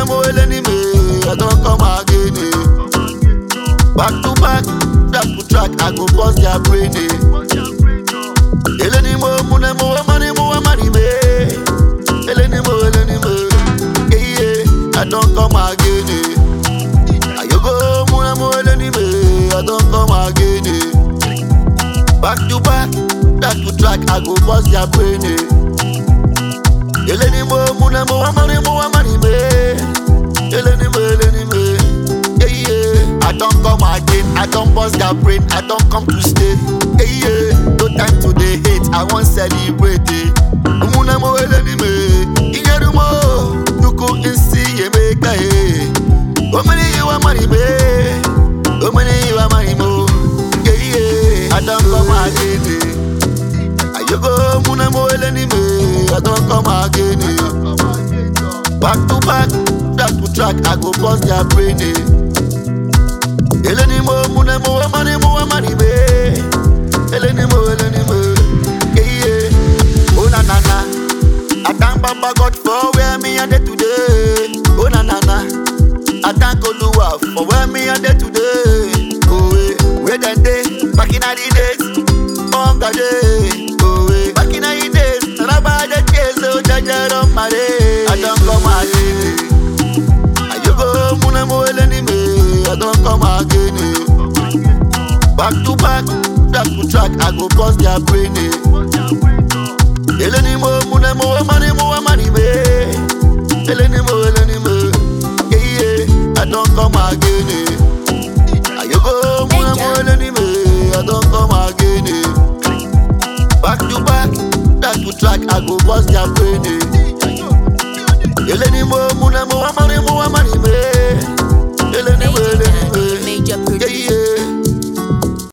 mo eleni me, I don't come again. eh. Back to back, track to track, I go bust their brain. eh. Eleni mo, mune mo, amani mo, amani me. Eleni mo, eleni me, yeah yeah, I don't come again. eh. Ayogo, mune mo, eleni me, I don't come again. eh. Back to back, track to track, I go bust their brain. eh. Eleni mo, mune mo, amani mo, amani me. Eleni mo, eleni me, yeah yeah. I don't come again, I don't bust their brain, I don't come to stay. Yeah yeah, no time to dey hate, I wan celebrate. eh. Mune mo, eleni me, iyeru mo, nuku insi yemeka eh. Omini you amani me, omini you amani mo, yeah yeah. I don't come again. eh. Ayogo muna mo eleni me, I don't come again. eh. Back to back, track to track, I go bust their brain. eh. Eleni mo muna mo amani mo amani me, eleni mo eleni mo, yeah yeah. Oh na na na, I thank Baba God for where me and today. Oh na na na, I thank Oluwa for where me and today. Oh eh, where them day, back in the days, hunger day. Oh eh, back in the days, na about the chase, so jaja on my day. I don't come again. Ayogo muna mo eleni me, I don't come again. eh. Back to back, track to track, I go bust their brain. eh. Eleni mo muna mo amani mo amani me. Eleni mo eleni mo, yeah yeah, I don't come again. eh. Ayogo muna mo eleni me, I don't come again. eh. Back to back, track to track, I go bust their brain. eh. Eleni mo muna mo amani mo amani me. Eleni mo eleni me. Major, major